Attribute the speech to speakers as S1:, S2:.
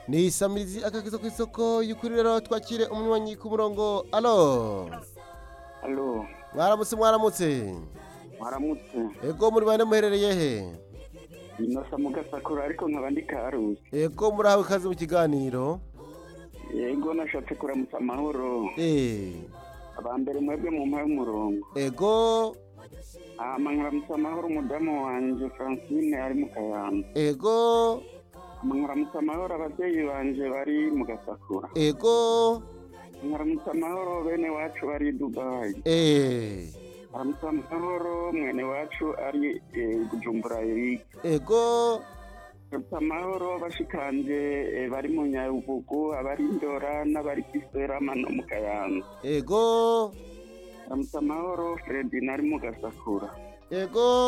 S1: ni isamirizi akakizo ku isoko y'ukuri rero twakire umunywanyi ku murongo alo
S2: Alo,
S1: mwaramutse mwaramutse
S2: mwaramutse.
S1: ego muri bane muherereye he
S2: Inosa mu gasakura ariko nkaba ndi karusi.
S1: ego murahawe ikaze mu kiganiro
S2: Yego nashatse kuramutsa amahoro.
S1: eh
S2: Abambere mwebwe mu mpaye umurongo.
S1: ego
S2: Hama nkaramutsa amahoro umudamu wanje Francine ari mu Kayanza.
S1: ego
S2: Hama nkaramutsa amahoro abavyeyi banje bari mu gasakura.
S1: ego
S2: Nkaramutsa amahoro bene wacu bari i Dubai.
S1: eh
S2: Nkaramutsa amahoro mwene wacu ari eh, Bujumbura Eric.
S1: ego
S2: Nkaramutsa amahoro bashikanje eh, bari mu Nyabugogo abari Ndora n'abari Kiserama no mu Kayanza.
S1: ego
S2: Nkaramutsa amahoro Fredina ari mu Gasakura.
S1: ego